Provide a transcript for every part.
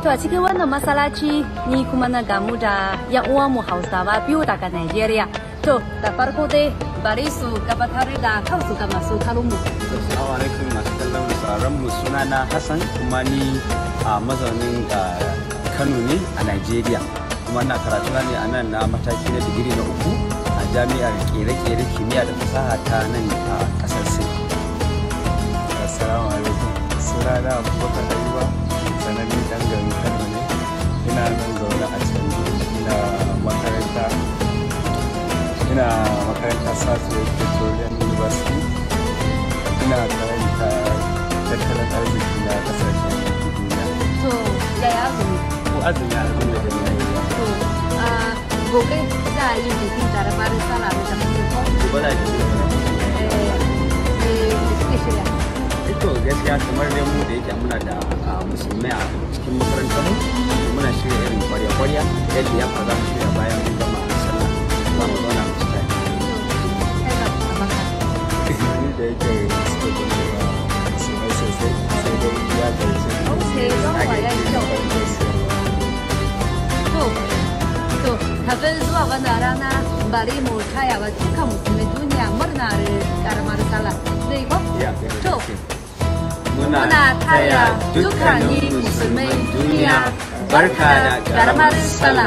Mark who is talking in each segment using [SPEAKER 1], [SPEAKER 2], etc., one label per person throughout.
[SPEAKER 1] To a cikin wannan masalaci ni kuma na gamu da yan uwanmu Hausawa biyu daga Najeriya. To da farko dai bari su gabatar da kansu ga masu kalunmu.
[SPEAKER 2] Assalamu alaikum masu kallon sauran mu sunana Hassan kuma ni a mazaunin Kano ne a Najeriya. Kuma na karatu ne a nan na mataki na digiri na uku a jami'ar kere-kere kimiyya da fasaha ta nan a kasar Sin.
[SPEAKER 3] Assalamu alaikum. Sunana Abubakar Ayuba, sananne dan garin Kano ne. Ina nan zaune a can ina makaranta ina makaranta Southwest Petroleum University. Ina karanta tattalin arziki na kasashen duniya.
[SPEAKER 1] To yaya azumi?
[SPEAKER 2] Ko azumi alhamdulillah.
[SPEAKER 1] To a gobe za a yi bikin karamar sallah da kamar ko
[SPEAKER 2] Gobe za ki
[SPEAKER 1] eh eh da suke shirya.
[SPEAKER 2] Ito gaskiya kamar dai mu da yake muna da ah, musulmai a cikin makarantar mu muna shirya irin kwarya-kwarya yadda ya za mu shirya bayan mun gama sallah za mu zauna mu ci tare.
[SPEAKER 1] Kai ba a baka.
[SPEAKER 3] Ni da yake suka gudu musulmai sosai sai dai ya gaice ni.
[SPEAKER 1] Okay, don wa ya yi kyau. To, to, kafin zuwa wannan rana bari mu taya wa dukkan musulmai duniya murnar karamar sallah. Zai ko?
[SPEAKER 2] Ya,
[SPEAKER 1] To,
[SPEAKER 2] Muna
[SPEAKER 1] muna taya dukkanin musulmai duniya barka da karamar sallah.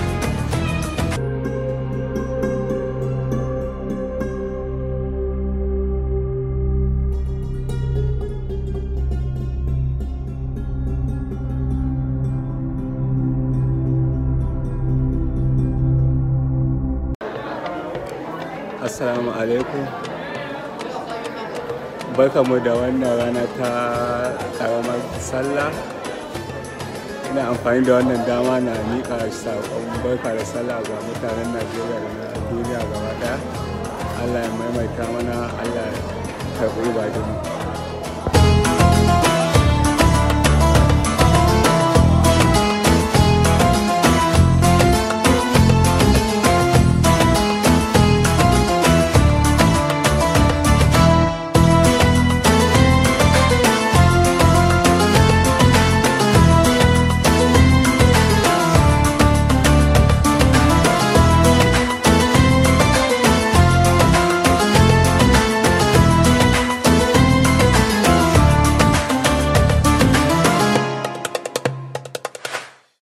[SPEAKER 3] Assalamu alaikum. Barkamu da wannan rana ta karamar sallah. Ina amfani da wannan dama na miƙa saƙon barka da sallah ga mutanen Najeriya da na duniya gaba ɗaya. Allah ya maimaita mana, Allah ya karɓi ibadunmu.